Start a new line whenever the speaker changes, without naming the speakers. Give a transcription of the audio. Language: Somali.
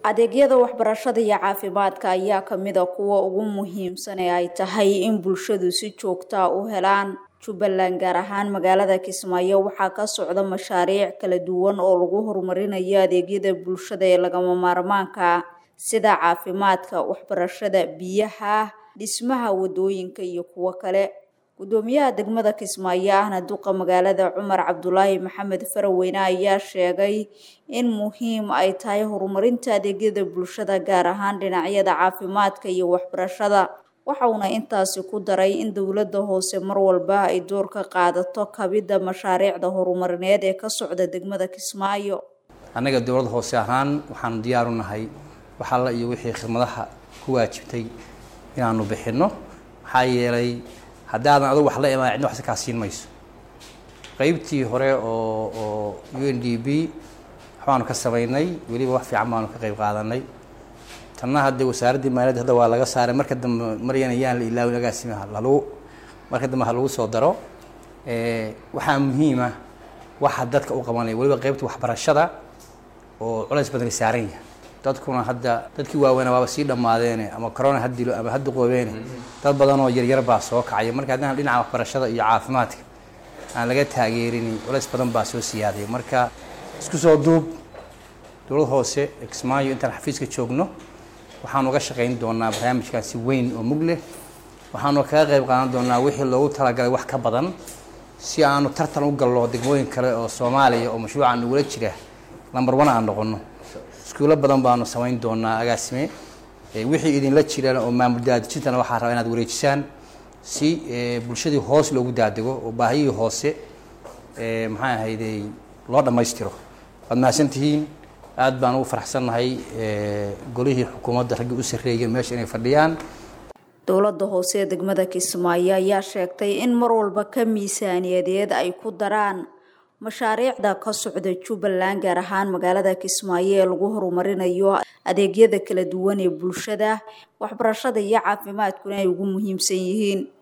adeegyada waxbarashada iyo caafimaadka ayaa kamid a kuwa ugu muhiimsan ee ay tahay in bulshadu si joogtaa u helaan jubbaland gaar ahaan magaalada kismaayo waxaa ka socda mashaariic kala duwan oo lagu horumarinayo adeegyada bulshada ee lagama maarmaanka sida caafimaadka waxbarashada biyaha dhismaha wadooyinka iyo kuwo kale gudoomiyaha degmada kismaayo ahna duqa magaalada cumar cabdulaahi maxamed faraweyne ayaa sheegay in muhiim ay tahay horumarinta adeegyada bulshada gaar ahaan dhinacyada caafimaadka iyo waxbarashada waxauna intaasi ku daray in dowladda hoose mar walba ay door ka qaadato kabidda mashaariicda horumarineed ee ka socda degmada kismaayo
annaga dowlad hoose ahaan waxaanu diyaaru nahay wax alla iyo wixii khidmadaha ku waajibtay inaanu bixinno maxaa yeelay haddaadan adugu wax la imaan cidna waxsi kaa siin mayso qeybtii hore oo oo u n d b waxbaanu ka samaynay weliba wax fiican baanu ka qeyb qaadanay tanna hadde wasaaraddii maaliyadda hadda waa laga saaray marka dambe maryana yaan la ilaawin agaasimaha lagu marka dambe ha lagu soo daro waxaa muhiima waxa dadka u qabanaya weliba qeybta waxbarashada oo culays badani saaran yahay dadkuna hadda dadkii waaweyna waaba sii dhammaadeene ama corona ha dilo ama ha duqoobeene dad badan oo yaryar baa soo kacaya marka haddana dhinaca waxbarashada iyo caafimaadka aan laga taageerin culays badan baa soo siyaadaya marka isku soo duub dowlad hoose kismaayo intaan xafiiska joogno waxaanu uga shaqayn doonaa barnaamijkan si weyn oo mug leh waxaanu kaga qayb qaadan doonaa wixii loogu talagalay wax ka badan si aanu tartan u gallo degmooyin kale oo soomaaliya oo mashruucan nagula jira lambar one aan noqono iskuulo badan baanu samayn doonaa agaasime wixii idinla jiraan oo maamul daadejintana waxaa rabaa inaad wareejisaan si bulshadii hoos loogu daadego oo baahiyihii hoose maxaa ahayday loo dhammaystiro waad mahadsantihiin aad baan ugu faraxsannahay golihii xukuumadda raggii u sarreeyeen meesha inay fadhiyaan
dowladda hoose ee degmada kismaayo ayaa sheegtay in mar walba ka miisaaniyadeed ay ku daraan mashaariicda ka socda jubbaland gaar ahaan magaalada kismaayo ee lagu horumarinayo adeegyada kala duwan ee bulshada waxbarashada iyo caafimaadkuna ay ugu muhiimsan yihiin